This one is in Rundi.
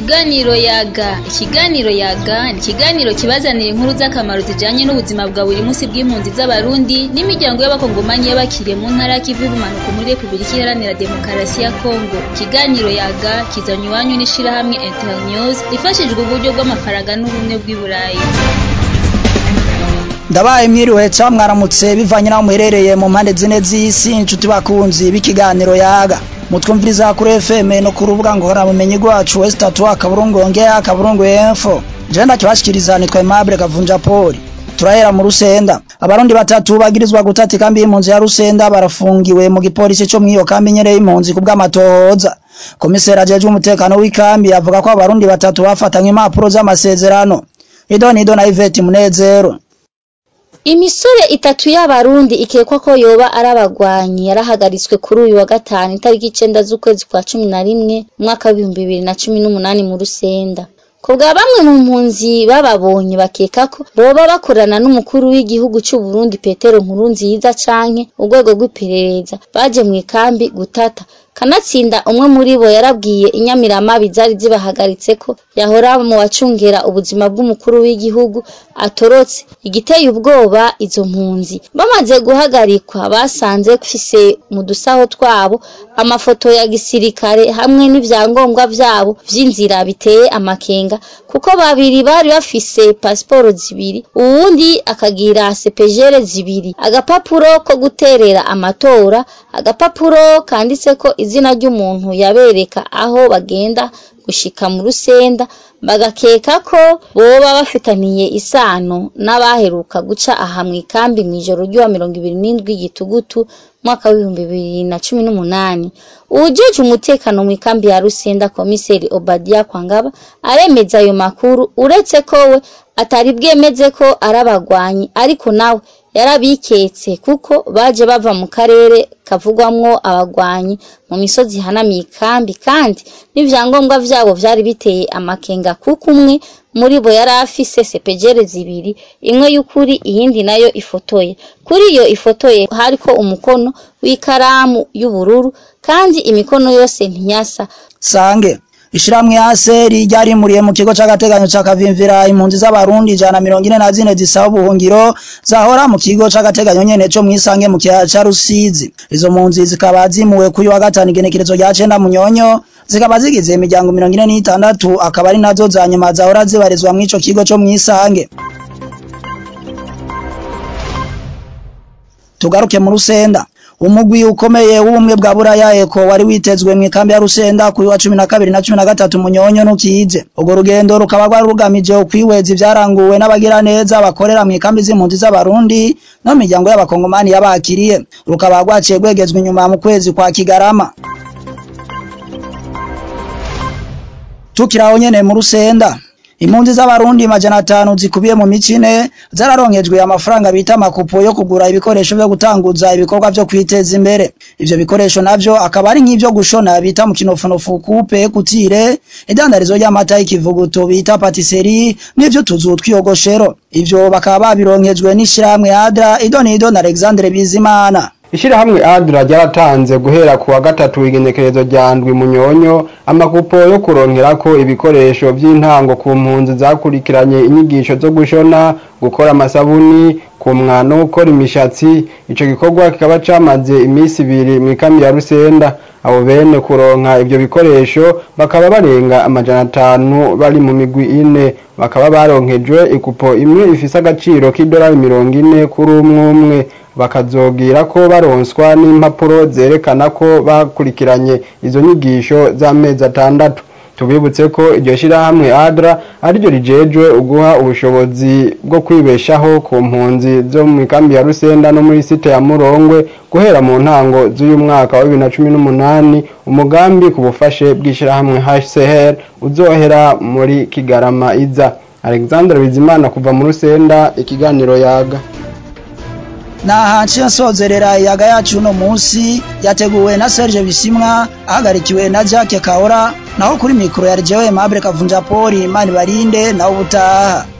Ikiganiro yaga ikiganiro yaga ni ikiganiro kibazanira inkuru z'akamaro zijanye n'ubuzima bwa buri munsi bw'impunzi z'abarundi n'imiryango y'abakongomanyi y'abakiriye mu ntara y'ikivu y'ubumanuko muri repubulika iharanira demokarasi ya kongo ikiganiro yaga kizanywe iwanyu n'ishirahamwe internews rifashijwe uburyo bw'amafaranga n'ubumwe bw'i burayi ndabaye mwiriwe ca mwaramutse bivanye naho muherereye mu mpande zine z'isi inshuti bakunzi b'ikiganiro yaga mutwumviriza kuri FM no ku rubuga ngora bumenyi rwacu West Atwa kaburungu ongea kaburungu info je ndakibashikiriza nitwa Aimable Kavunja Poli turahera mu Rusenda abarundi batatu bagirizwa gutata ikambi y'impunzi ya Rusenda barafungiwe mu gipolisi co mwiyo kambi nyene y'impunzi ku bw'amatohoza komiseri ajejwe umutekano w'ikambi avuga ko abarundi batatu bafatanywe impapuro z'amasezerano idonido na Ivete Munezero Imisore itatu y'abarundi ikekwa ko yoba ari abagwanyi yarahagaritswe kuri uyu wa gatanu itariki icenda z'ukwezi kwa cumi na rimwe umwaka w'ibihumbi bibiri na cumi n'umunani mu Rusenda. Ku bwa bamwe mu mpunzi bababonye bakeka ko boba bakorana n'umukuru w'igihugu c'u Burundi Petero Nkurunziza canke urwego rw'iperereza baje mu ikambi gutata kanatsinda umwe muri bo yarabwiye inyamiramabi zari zibahagaritse ko yahora mu wacungera ubuzima bw'umukuru w'igihugu atorotse igiteye ubwoba izo mpunzi bamaze guhagarikwa basanze bafise mu dusaho twabo amafoto ya gisirikare hamwe n'ivyangombwa vyabo vy'inzira biteye amakenga kuko babiri bari bafise pasiporo zibiri uwundi akagira sepejere zibiri agapapuro ko guterera amatora agapapuro kanditseko izina ry'umuntu yabereka aho bagenda gushika mu rusenda bagakeka ko boba bafitaniye isano n'abaheruka guca aha mu ikambi mw'ijoro ry'uwa mirongo ibiri n'indwi gitugutu mwaka w'ibihumbi bibiri na cumi n'umunani uwujejwe umutekano mu ikambi ya rusenda komiseri obadia kwangaba aremeza ayo makuru uretse ko we atari bwemeze ko ari abagwanyi ariko nawe yarabiketse kuko baje bava mu karere kavugwamwo abagwanyi mu misozi ihanamiye ikambi kandi n'ivyangombwa vyabo vyari biteye amakenga kuko umwe muri bo yari afise sepejere zibiri imwe y'ukuri iyindi nayo ifotoye kuri iyo ifotoye hariko umukono w'ikaramu y'ubururu kandi imikono yose ntiyasa sange Ishiramwe aseri ryarimuriye mu kigo c'agateganyo ca Kavimvira impunzi z'abarundi ijana mirongo ine na zine zisaba ubuhungiro zahora mu kigo c'agateganyo nyene co mwisange mu kiyaya ca Rusizi izo mpunzi zikaba zimuwe kuri wa gatanu igenekerezo rya cenda munyonyo zikaba zigize imiryango mirongo ine n'itandatu akaba ari nazo za nyuma zahora zibarizwa mw'ico kigo co mwisange tugaruke mu Rusenda umugwi ukomeye w'ubumwe bwa buraya eko wari witezwe mu ikambi ya Rusenda kuri wa cumi na kabiri na cumi na gatatu munyonyo ntukize urwo rugendo rukaba rwari rugamije ukwihweza ivyaranguwe n'abagira neza bakorera mu ikambi z'impunzi z'abarundi no mu miryango y'abakongomani yabakiriye rukaba rwaciye rwegezwa inyuma mu kwezi kwa Kigarama tukiraho nyene mu Rusenda impunzi z'abarundi majana atanu zikubiye mu micine zararonkejwe amafaranga bita amakupo yo kugura ibikoresho vyo gutanguza ibikorwa vyo kwiteza imbere ivyo bikoresho navyo akaba ari nk'ivyo gushona bita mu kinofunofu kupe kutire idandarizo ry'amata y'ikivuguto bita patisserie n'ivyo tuzu twiyogoshero ivyo bakaba babironkejwe n'ishirahamwe adra idonido na Alexandre Bizimana Ishirahamwe Adra ryaratanze guhera ku wa gatatu igenekerezo rya ndwi munyonyo amakupo yo kuronkerako ibikoresho vy'intango ku mpunzi zakurikiranye inyigisho zo gushona gukora amasabuni kumwa no gukora imishatsi ico gikorwa kikaba camaze imisi ibiri mu ikambi ya Rusenda abo bene kuronka ivyo bikoresho bakaba barenga amajana atanu bari mu migwi ine bakaba baronkejwe ikupo imwe ifise agaciro k'idolari mirongo ine kuri umwe umwe bakazogira ko baronswa n'impapuro zerekana ko bakurikiranye izo nyigisho z'amezi atandatu tubibutse ko iryo shirahamwe adra ariryo rijejwe uguha ubushobozi bwo kwibeshaho ku mpunzi zo mu ikambi ya rusenda no muri site ya murongwe guhera mu ntango z'uyu mwaka wa bibiri na cumi n'umunani umugambi ku bufashe bw'ishirahamwe hcr uzohera muri kigarama iza alexandre bizimana kuva mu rusenda ikiganiro yaga naha nciye nsozerera iyaga yacu uno munsi yateguwe na Serge Bisimwa ahagarikiwe na Jacques Kaora naho kuri mikro ya Jewe Mabure Kavunja Poli Imani Barinde naho ubutaha